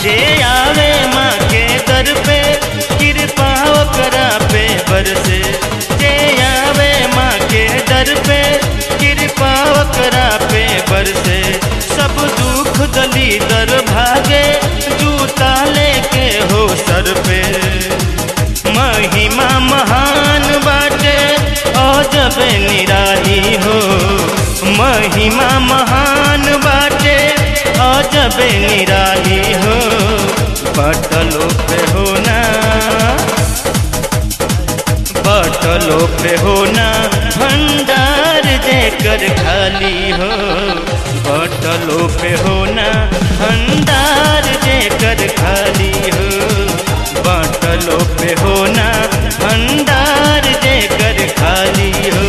जे आवे माँ के दर पे कृपा ओकरा पे बरसे जे आवे माँ के दर पे कृपा ओकरा पे बरसे सब दुख दली दर भागे जूता लेके हो सर पे महिमा महान बाटे अजब निराली हो महिमा महान बाटे अजब निराली हो बटलो पे होना बटलो पे होना भंडार देकर खाली हो बटलो पे होना भंडार देकर खाली हो बटलो पे होना भंडार देकर खाली हो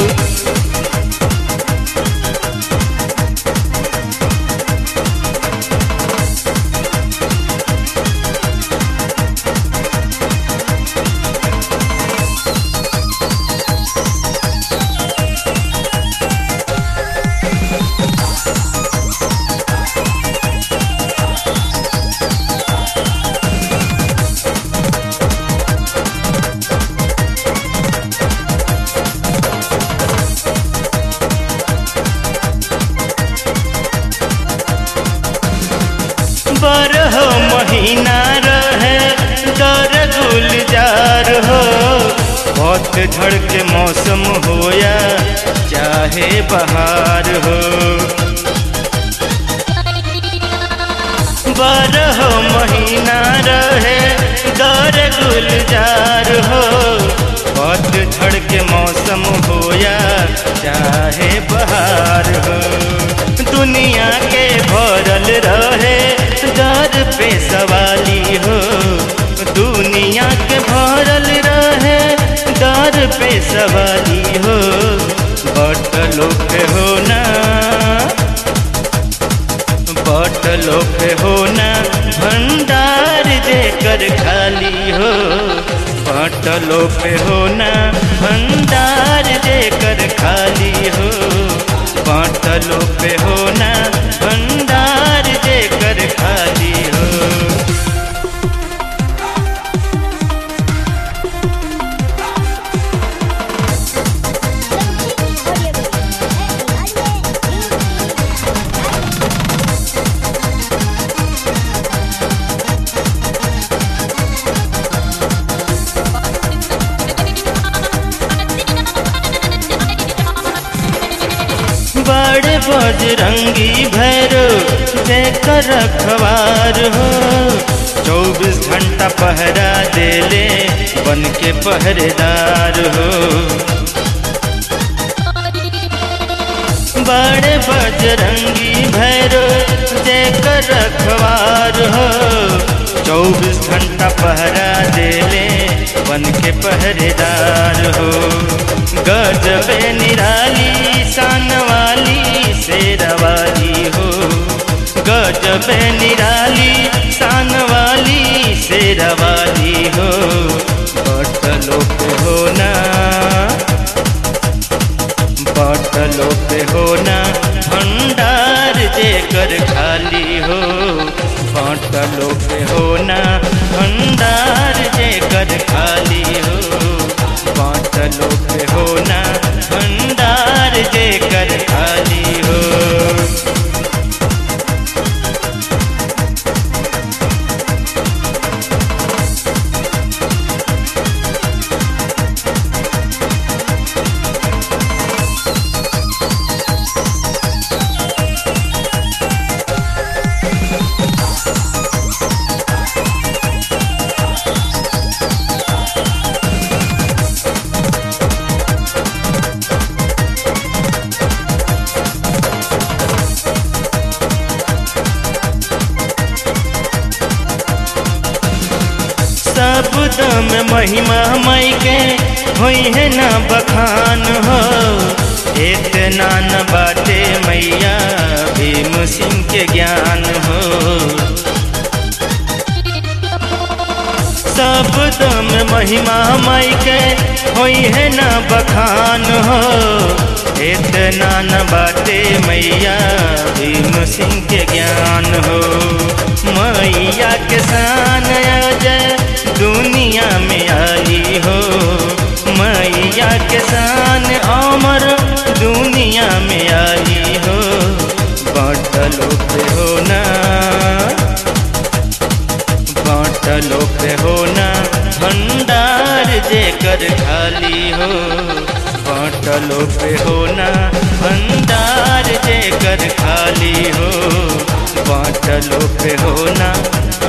बारह महीना रहे दर गुलजार हो बहुत झड़ के मौसम होया चाहे बहार हो बारह महीना रहे दर गुलजार हो बहुत झड़ के मौसम होया चाहे बहार हो दुनिया के भरल रहे दर पे सवाली हो दुनिया के भरल रहे दर पे सवाली हो बटलो पे होना बटलो पे होना भंडार देकर खाली हो बटलो पे होना भंडार देकर खाली हो बाटलो पे होना भंडार देकर खाली हो बड़े बजरंगी भैरो देकर रखवार हो चौबीस घंटा पहरा देले बन के पहरेदार हो बड़े बजरंगी भैरो देकर रखवार हो चौबीस घंटा पहरा देले बन के पहरेदार हो गजबे निराली शान वाली शेरवाली हो गजबे निराली शान वाली शेरवाली हो बटलो पे होना बटलो पे होना भंडार देकर खाली हो बटलो पे होना भंडार देकर खाली हो बाटलो पे होना भंडार देकर खाली हो सब दम महिमा मई के हुई है ना बखान हो इतना न बाटे मैया भीम सिंह के ज्ञान हो सब दम महिमा मई के हुई है ना बखान हो इतना न बाटे मैया भीम सिंह के ज्ञान हो मैया मैया के शान अजय दुनिया में आई हो मैया के शान अमर दुनिया में आई हो बाटलो पे होना बाटलो पे होना भंडार जेकर खाली हो बाटलो पे होना भंडार जेकर खाली हो बाटलो पे होना